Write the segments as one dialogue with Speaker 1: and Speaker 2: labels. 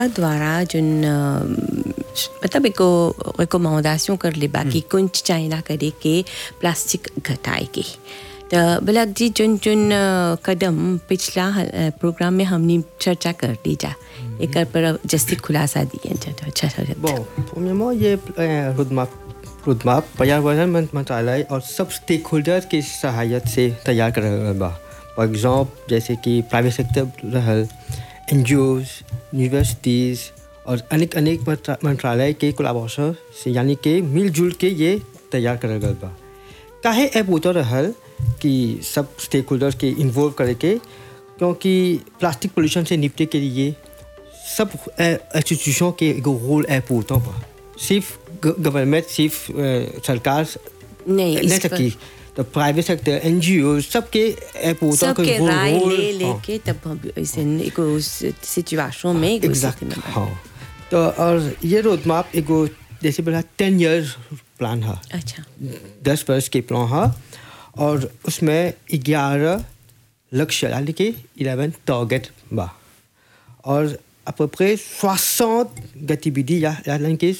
Speaker 1: द्वारा जोन अ, मतलब एको रिकमेंडेशन कर ले बाकी कुछ चाइना करे के प्लास्टिक घटाए के तो बलक जी जोन जोन अ, कदम पिछला अ, प्रोग्राम में हमने चर्चा कर दी जा एक पर जस्ती खुलासा दिए जा तो अच्छा अच्छा
Speaker 2: Bon, premièrement, ये euh, roadmap roadmap पर्यावरण मं- मंत्रालय और सब स्टेक होल्डर की सहायता से तैयार कर रहल बा फॉर एग्जाम्पल जैसे कि प्राइवेट सेक्टर रहल एन यूनिवर्सिटीज़ और अनेक अनेक मंत्रा- मंत्रालय के कोलाबोरेशन से यानी कि मिलजुल के ये तैयार करल गल बा काहे ऐप होता रहल कि सब स्टेक होल्डर के इन्वॉल्व करे के क्योंकि प्लास्टिक पोल्यूशन से निपटे के लिए सब इंस्टीट्यूशन के एगो रोल इम्पोर्टेंट बा सिर्फ गवर्नमेंट सिर्फ अ, सरकार
Speaker 1: नहीं, इस
Speaker 2: नहीं
Speaker 1: पर-
Speaker 2: सकती तो प्राइवेट सेक्टर एन जी ओ सबके इम्पोर्टेंट
Speaker 1: सबके राय ले लेके तब हम ऐसे एको सिचुएशन में एगो
Speaker 2: एग्जैक्ट
Speaker 1: स्थिति में
Speaker 2: हाँ तो और ये रोड मैप एगो जैसे बोला टेन ईयर प्लान है
Speaker 1: अच्छा
Speaker 2: दस वर्ष के प्लान है और उसमें ग्यारह लक्ष्य यानी कि इलेवन टारगेट बा और à peu près 60 गतिविधि या यानी कि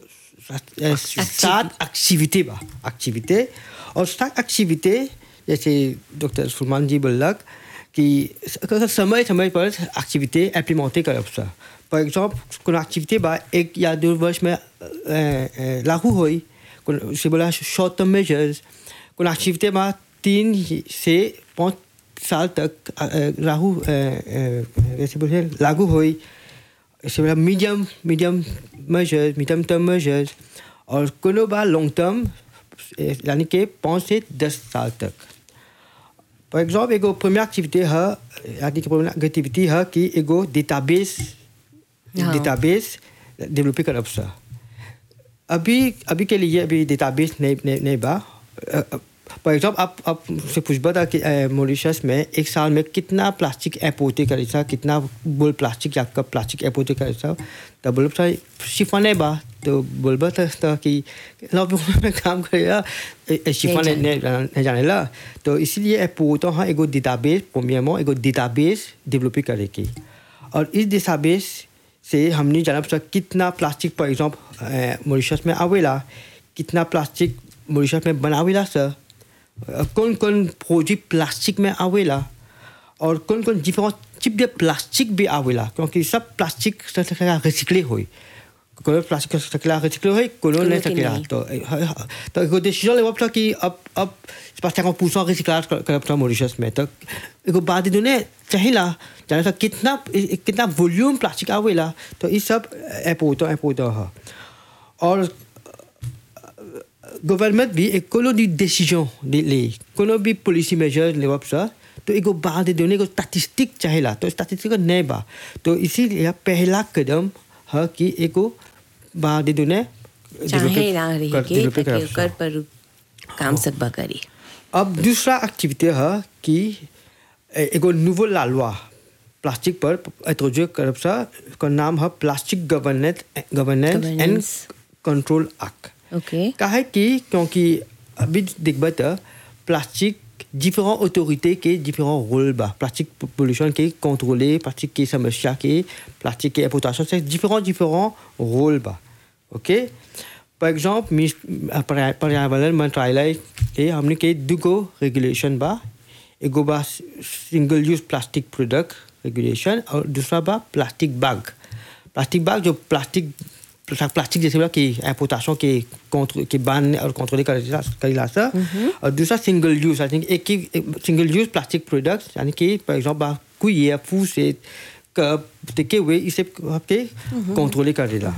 Speaker 2: सात एक्टिविटी बा एक्टिविटी और सात एक्टिविटी जैसे डॉक्टर सुलमान जी बोलक कि समय समय पर एक्टिविटी इम्प्लीमेंट करब सा फॉर एग्जाम्पल कोनो एक्टिविटी बा एक या दो वर्ष में अ, अ, लागू होई कोनो से बोला शॉर्ट टर्म मेजर्स कोनो एक्टिविटी बा तीन से पाँच साल तक अ, अ, लागू अ, अ, जैसे बोले लागू हुई इससे बोला medium medium measures medium term measures और कोनो बार लॉन्ग टर्म यानी कि पाँच से दस साल तक फॉर एग्जाम्पल एगो प्रीमियर एक्टिविटी है यानी कि प्रीमियर गतिविधि है कि एगो डेटाबेस
Speaker 1: हाँ।
Speaker 2: डेटाबेस डेवलप करब सा अभी अभी के लिए अभी डेटाबेस नहीं नहीं नहीं बा फॉर एग्जाम्पल आप आप से पूछबा था कि मॉरिशस में एक साल में कितना प्लास्टिक एपोर्टे करे सा कितना बोल प्लास्टिक या कब प्लास्टिक एपोर्टे करे सा तो बोलब सा शिफा नहीं बा तो बोलबा था, था कि लॉबी में काम करेगा शिफा
Speaker 1: नहीं
Speaker 2: नहीं नहीं नहीं जाने ला तो इसलिए एपोर्टो हाँ एगो डेटाबेस प्रीमियमो एगो डेटाबेस डेवलप करे की और इस डेटाबेस से हमने जाना पड़ा कितना प्लास्टिक फॉर एग्जाम्पल मॉरिशस में आवेला कितना प्लास्टिक मॉरिशस में बनावेला सर कौन कौन प्रोजेक्ट प्लास्टिक में आवेला और कौन कौन डिफरेंट चिप दे प्लास्टिक भी आवेला क्योंकि सब प्लास्टिक रिसिकले हुई कोनो प्लास्टिक सकेला रिसिकले हुई कोनो नहीं
Speaker 1: के
Speaker 2: सकेला
Speaker 1: नहीं।
Speaker 2: तो तो एगो डिसीजन लेवल था कि अब अब पचास परसेंट रिसिक्लाज करब था मॉरिशस में तो एगो बात इन्होंने चाहिला जाने था कितना कितना वॉल्यूम प्लास्टिक आवेला तो ये सब एपोतो एपोतो है और गवर्नमेंट भी एक कोनो भी डिसीजन ले ले कोनो भी पॉलिसी मेजर लेवल सा तो एगो बात देने को स्टैटिस्टिक चाहिला तो स्टैटिस्टिक नहीं बा तो इसीलिए पहला कदम है कि एगो बात देने
Speaker 1: चाहे ना रही के ताकि ओकर पर काम सब करी
Speaker 2: अब दूसरा एक्टिविटी है कि ए- एगो नूवो लालवा प्लास्टिक पर इंट्रोड्यूस करब सा का नाम है plastic governance governance and
Speaker 1: Governance.
Speaker 2: Control act
Speaker 1: okay
Speaker 2: काहे कि क्योंकि अभी देखबा तो प्लास्टिक डिफरेंट ऑथोरिटी के डिफरेंट रोल बा प्लास्टिक पोल्यूशन के कंट्रोले प्लास्टिक की समस्या के प्लास्टिक के एक्सप्लोइटेशन से डिफरेंट डिफरेंट रोल बा ओके फॉर एग्जाम्पल पर्यावरण मंत्रालय के हमने के दुगो रेगुलेशन बा एगो बा single use plastic product regulation और दूसरा बा प्लास्टिक बैग प्लास्टिक बैग जो प्लास्टिक प्लास्टिक जैसे बोला कि एपोटाशों के contre के बांधने और कंट्रोल करेला सा और दूसरा सिंगल यूज आई थिंक एक ही सिंगल यूज प्लास्टिक प्रोडक्ट यानी कि फॉर एग्जाम्पल कोई ये फू से कप टेके हुए इसे आपके कंट्रोल करेला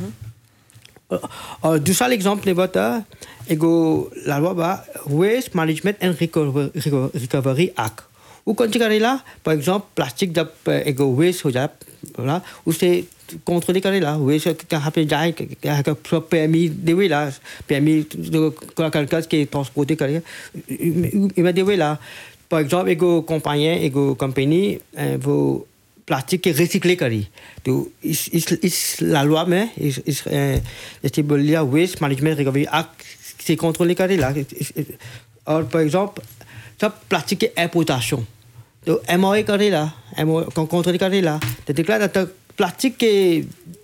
Speaker 2: और दूसरा एग्जाम्पल लेबा था एगो लालवा बा waste management and recovery act वो कौन सी करेला फॉर एग्जाम्पल प्लास्टिक जब एगो वेस्ट हो जाए बोला उसे कंट्रोल करेला वेस्ट कहाँ पे जाए कहाँ का पैमी देवेला पैमी जो करकस के ट्रांसपोर्ट करेगा इमें देवेला फॉर एग्जाम्पल एगो कंपनी एगो कंपनी वो प्लास्टिक के रिसिकले करी तो इस इस इस लालवा में इस इस अ, जैसे बोल लिया वेस्ट मैनेजमेंट रिकवरी एक्ट से कंट्रोल करेला इस- इस- और फॉर एग्जाम्पल सब प्लास्टिक के एपोटाशन तो एम ओ करेला एम ओ कंट्रोल करेला तो दिखला तो प्लास्टिक के